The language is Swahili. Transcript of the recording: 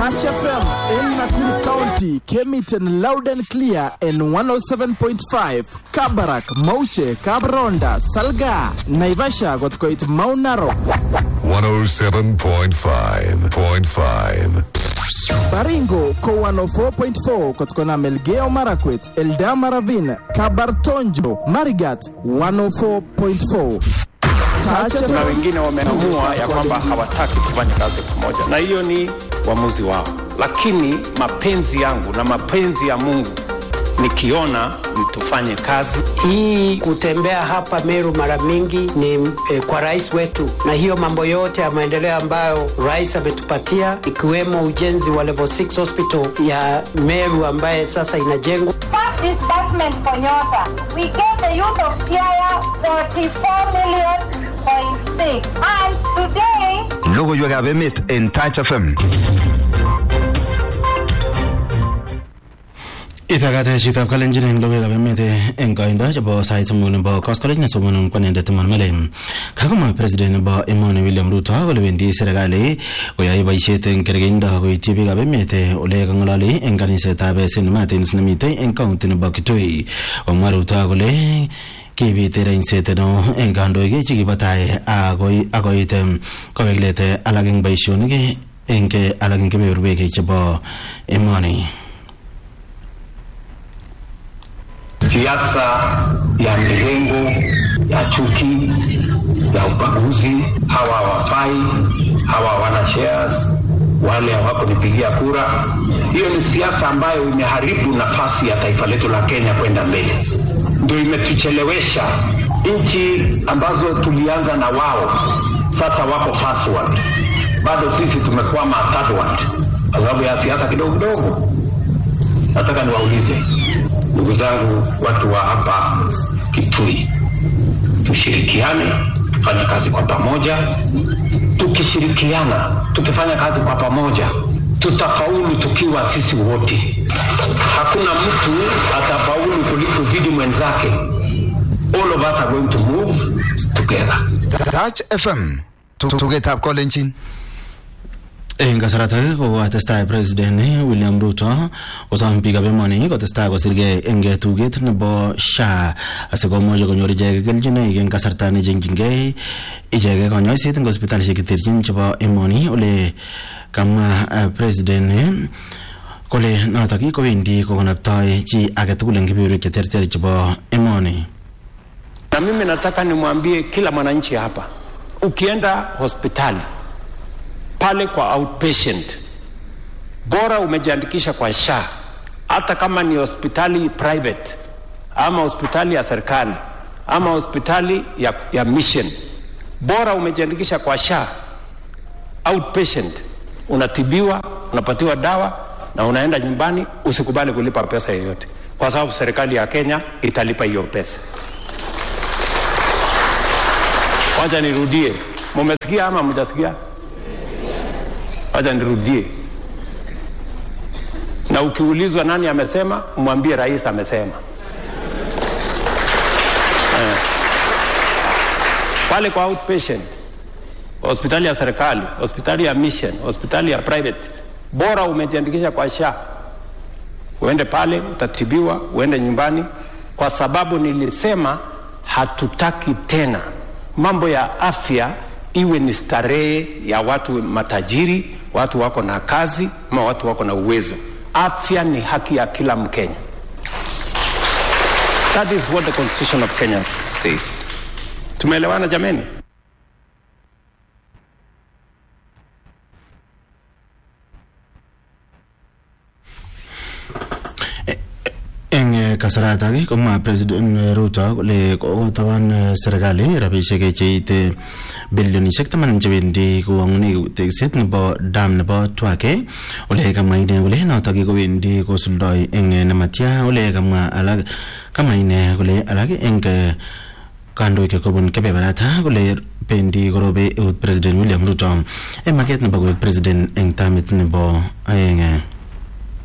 Touch FM in Nakuru County came it in loud and clear in 107.5 Kabarak, Mauche, Kabronda, Salga, Naivasha got quite Mount Narok, 107.5.5. Baringo ko 104.4 kutokana Melgeo Marakwet, Eldama Ravine, Kabartonjo, Marigat 104.4. Touch Kuna FM. wengine wameamua ya kwamba hawataki kufanya kazi pamoja, na hiyo ni uamuzi wao, lakini mapenzi yangu na mapenzi ya Mungu nikiona ni tufanye kazi Hii kutembea hapa Meru mara mingi ni eh, kwa rais wetu, na hiyo mambo yote ya maendeleo ambayo rais ametupatia ikiwemo ujenzi wa level 6 hospital ya Meru ambaye sasa inajengwa. First disbursement for Nyota. We gave the youth of Siaya 44 million point six. And today, Logoiwekab emet en Touch FM. Itagate chitab kalenjin eng logoiwekab emet eng koindo chebo sait somok nebo koskoleny nesomonun kwanendet Iman Mele. Kakomwa president nebo emoni William Ruto kole wendi serikali koyoe boisiet eng kergeindo koityi biikab emet ole kang'ololi eng kanisetab St Martins nemitei eng county nebo Kitui. Komwa Ruto kole kibit reinset neo eng kandoik chekibo tai akoi akoit em, kowek let alak eng boisionik eng alak eng kebeberwek chebo emoni. siasa ya mirengo ya chuki ya ubaguzi. Hawa hawafai, hawa hawana shares, wale hawakunipigia kura. Hiyo ni siasa ambayo imeharibu nafasi ya taifa letu la Kenya kwenda mbele, ndio imetuchelewesha. Nchi ambazo tulianza na wao sasa wako first world, bado sisi tumekwama third world kwa sababu ya siasa kidogo kidogo. Nataka niwaulize ndugu zangu, watu wa hapa Kitui, tushirikiane, tufanye kazi kwa pamoja. Tukishirikiana, tukifanya kazi kwa pamoja, tutafaulu tukiwa sisi wote. Hakuna mtu atafaulu kuliko zidi mwenzake. All of us are going to move together. Touch FM. Tugetab kolenjin. eng kasaratak kokatestai president William Ruto kosom biikab emoni kotestai kosirgei eng tuget nebo SHA asikomuch konyor icheket kelchinoik eng kasarta nechengchingei icheket konyoiset eng hospitalishek cheterchin chebo emoni ole kamwa eh, president kole notok kowendi kokonoptoi chi agetugul eng kebeberwek cheterter chebo emoni na mimi nataka nimwambie kila mwananchi hapa, ukienda hospitali pale kwa outpatient, bora umejiandikisha kwa SHA, hata kama ni hospitali private ama hospitali ya serikali ama hospitali ya, ya mission, bora umejiandikisha kwa SHA outpatient, unatibiwa, unapatiwa dawa na unaenda nyumbani. Usikubali kulipa pesa yoyote, kwa sababu serikali ya Kenya italipa hiyo pesa. Wacha nirudie, mumesikia ama mjasikia? Wacha nirudie, na ukiulizwa nani amesema, mwambie rais amesema. Eh. Pale kwa outpatient, hospitali ya serikali, hospitali ya mission, hospitali ya private, bora umejiandikisha kwa SHA, uende pale utatibiwa, uende nyumbani, kwa sababu nilisema hatutaki tena mambo ya afya iwe ni starehe ya watu matajiri, watu wako na kazi ama watu wako na uwezo. Afya ni haki ya kila Mkenya. That is what the constitution of Kenya says. Tumeelewana jameni? eng eh, kasaratak komwa president Ruto kole kokotaban eh, serikali rabisiek cheite bilionishek taman chewendi kowangune tekset nebo dam nebo Twake ole kamwa ine kole notok kowendi kosuldoi eng eh, nematya ole kamwa alak kamwa ine kole alak eng eh, kandoik kobun kebeberata kole bendi korobe eut president William Ruto eng maket nebo koek president eng tamit nebo aeng eh.